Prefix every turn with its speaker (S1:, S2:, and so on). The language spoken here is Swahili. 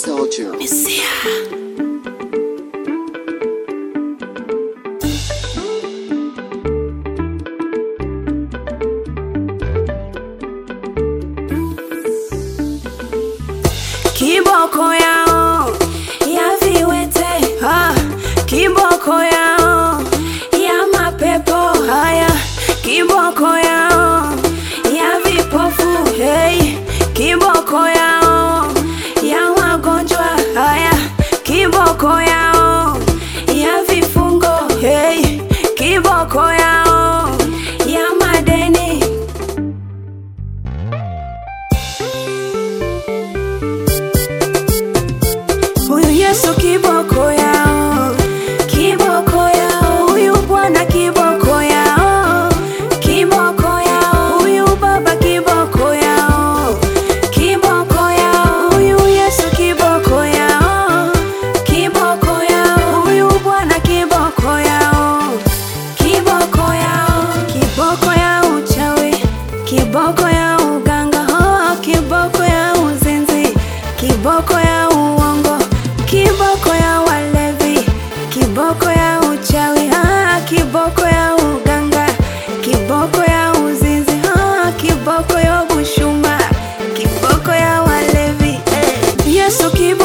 S1: soldier.
S2: Kiboko yao ya viwete ha, kiboko yao ya mapepo haya, kiboko yao ya vipofu hey, kiboko yao ya magonjwa haya, kiboko yao ya vifungo hey, kiboko yao ya madeni Huyu Yesu kiboko yao, kiboko yao, huyu Bwana kiboko yao, kiboko yao, huyu Baba kiboko yao, kiboko yao, huyu Yesu kiboko yao, kiboko yao, huyu Bwana kiboko yao, kiboko yao, kiboko ya uchawi, kiboko ya uganga, oh, kiboko ya uzinzi, kiboko ya uongo, kiboko ya walevi, kiboko ya uchawi, ah, kiboko ya uganga, kiboko ya uzinzi, ah, kiboko ya bushuma, kiboko ya walevi, eh. Yesu kiboko